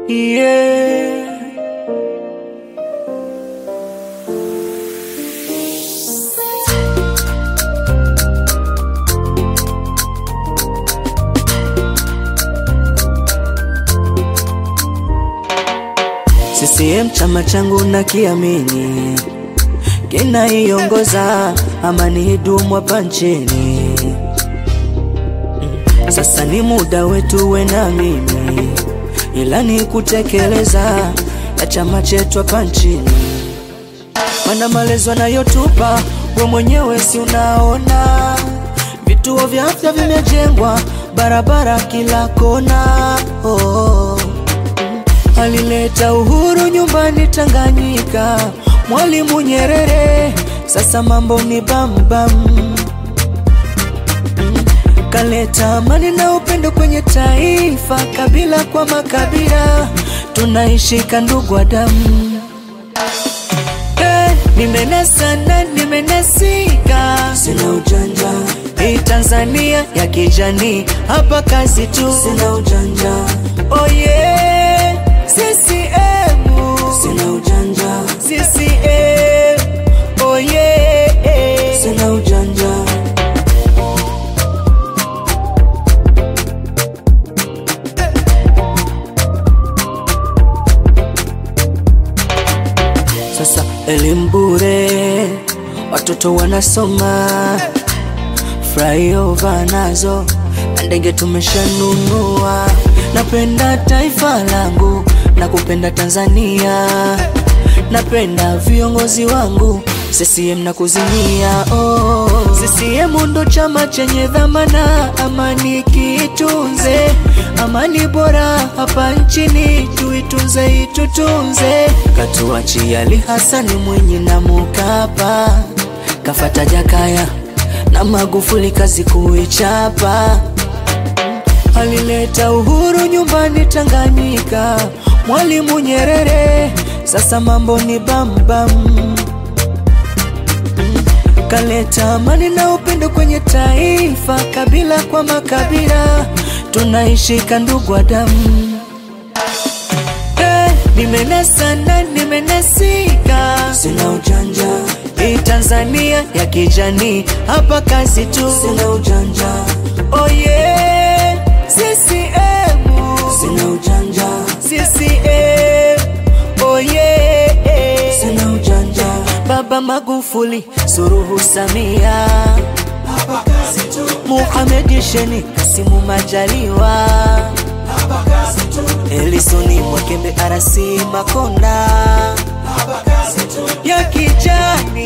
yeah. CCM chama changu na kiamini kinaiongoza amani idumu hapa nchini. Sasa ni muda wetu we na mimi, ila ni kutekeleza ya chama chetu hapa nchini, mana malezi wanayotupa we mwenyewe si unaona, vituo vya afya vimejengwa, barabara kila kona oh. Alileta uhuru nyumbani Tanganyika, Mwalimu Nyerere, sasa mambo ni bambam bam. Kaleta amani na upendo kwenye taifa, kabila kwa makabila, tunaishika ndugu wa damu. Eh, nimenasa na nimenasika, sina ujanja. Hii Tanzania ya kijani, hapa kazi tu, sina ujanja. Oh yeah, CCM, sina ujanja. CCM, oh yeah, sina ujanja. Sasa elimu bure, watoto wanasoma, flyover nazo na ndege tumeshanunua. Napenda taifa langu na kupenda Tanzania, napenda viongozi wangu CCM na kuzimia. Oh, CCM ndo chama chenye dhamana, amani kiitunze, amani bora hapa nchini tuitunze, itutunze. Katuachia Ali Hasani Mwinyi na Mkapa, kafata Jakaya na Magufuli, kazi kuichapa. Alileta uhuru nyumbani Tanganyika, Mwalimu Nyerere, sasa mambo ni bambam bam. Kaleta amani na upendo kwenye taifa, kabila kwa makabila, tunaishika ndugu wa damu. Eh, nimenasa na nimenasika, sina ujanja. Hii Tanzania ya kijani, hapa kazi tu, sina ujanja. Oh yeah, CCM, sina ujanja. CCM, oh yeah, sina ujanja. Baba Magufuli, Suluhu Samia, Muhamed Sheni, Kasimu Majaliwa, Elisoni Mwakembe, Arasi Makonda, ya kijani